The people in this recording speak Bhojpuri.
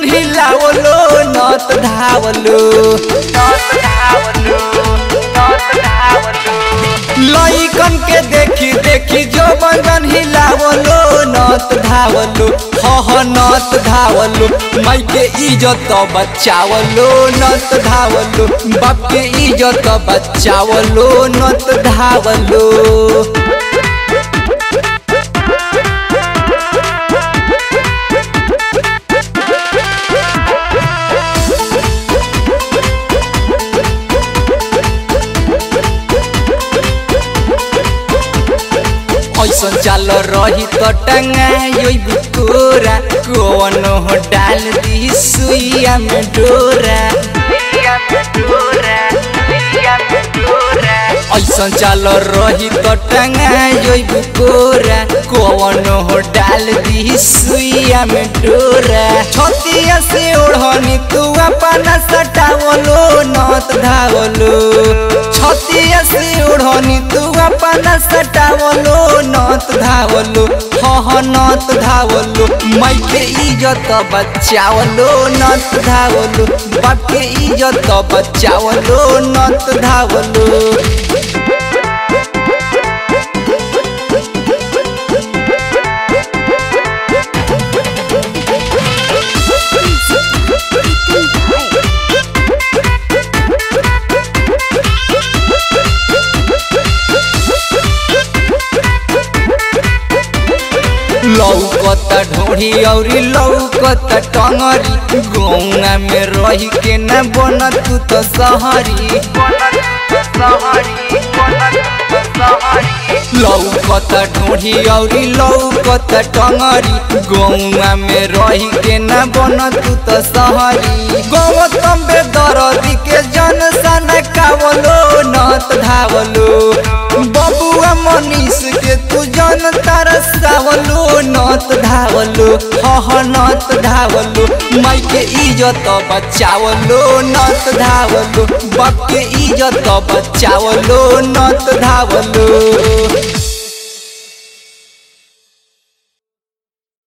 बंजन हिलावलो नत धावलो नत धावलो नत धावलो लइकन के देखी देखी जो बंजन हिलावलो नत धावलो हह नत धावलो माई के इज्जत बचावलो नत धावलो बाप के इज्जत बचावलो नत धावलो ऐसन चाल रही तो टंगाई बुकोरा कौन हो डाल दी सुइया में डोरा ऐसन चाल रही तो टंगाई बुकोरा कौन हो डाल दी सुइया में डोरा छतिया से ओढ़नी तू अपना सटावलो नत धावलो छतिया से ओढ़नी तू अपना सटावलो नत धावलो हह नत धावलो माई के इज्जत बचावलो नत धावलो बाप के इज्जत बचावलो नत धावलो लौकता ढोढ़ी औरी लौकता टंगरी गौना में रही के न बन तू तो सहरी लौकता ढोढ़ी औरी लौकता टंगरी गौना में रही के न बन तू तो सहरी गौतम बेदरदी के जन सन कावलो नत धावलो बबुआ मनीष के तू जन तरसावलो नत धावलो हह नत धावलो माई के इज्जत बचावलो नत धावलो बाप के इज्जत बचावलो नत धावलो